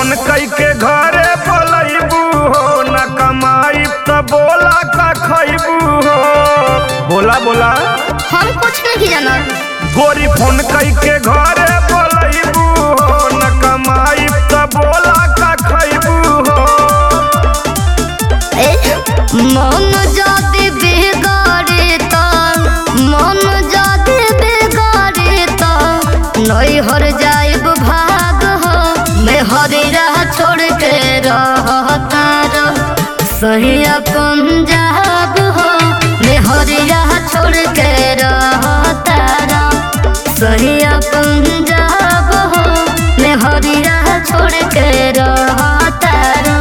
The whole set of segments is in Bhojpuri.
फोन कई के घरे बोलैबू हो न कमाई त बोला का खैबू हो बोला बोला हम कुछ नहीं जाना गोरी फोन कई के घरे बोलैबू हो न कमाई त बोला का खैबू हो ए मन जाति बिगाड़े त मन जाति बिगाड़े त नहीं हर जाइब भाग हो मैं हरी राह छोड़ के रहता रह सही पंजाब हो मैं हरी राह छोड़ के रहता रह सही पंजाब हो मैं हरी राह छोड़ के रहता रह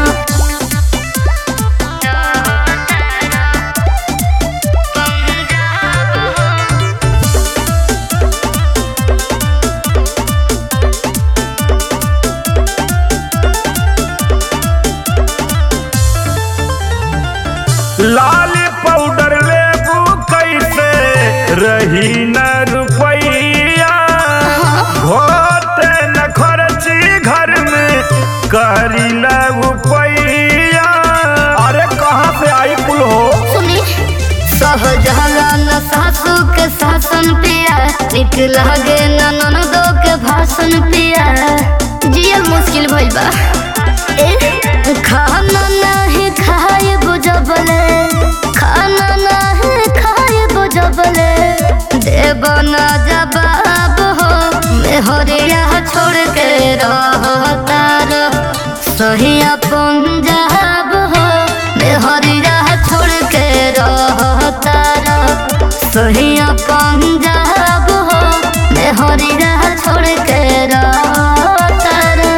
लाल पाउडर लेबू कैसे रही न रुपैया होते न खर्ची घर में करी रुपैया अरे कहाँ से आई कुल हो सुनी सहजलन सासू के शासन पिया निक लगे ननदो के भाषण पिया जियल मुश्किल भइल बा ए खाना नहीं खाए बुझबले खाना नहीं खाए बुझबले देव न जवाब हो मैं हरिया छोड़ के रहता रह सही पंजाब हो मैं हरिया छोड़ के रहता रह सही पंजाब हो मैं हरिया छोड़ के रहता रह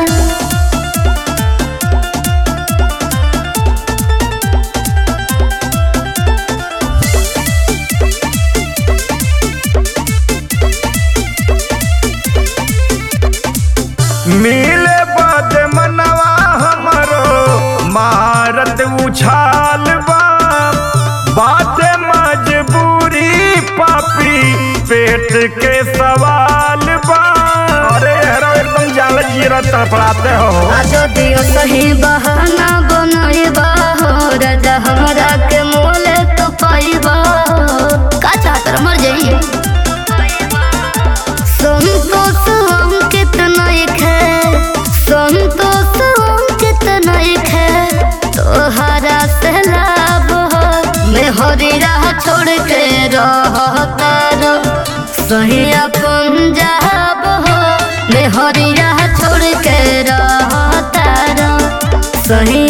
मिले बाद मनवा हमरो मारत उछाल बा बाते मजबूरी पापी पेट के सवाल बा अरे हेरो एकदम जाल जीरा तड़पड़ाते हो आजो दियो सही बहाना बनइबा हो राजा हमरा के मोले तो पाइबा हो का चाहत मर जाइए संतोष अंकित नहीं खे संतोष अंकित नहीं खे तोहरा से लाभ हो मैं हरी राह छोड़ के रहता रह सही पंजाब हो मैं हरी राह छोड़ के रहता रह सही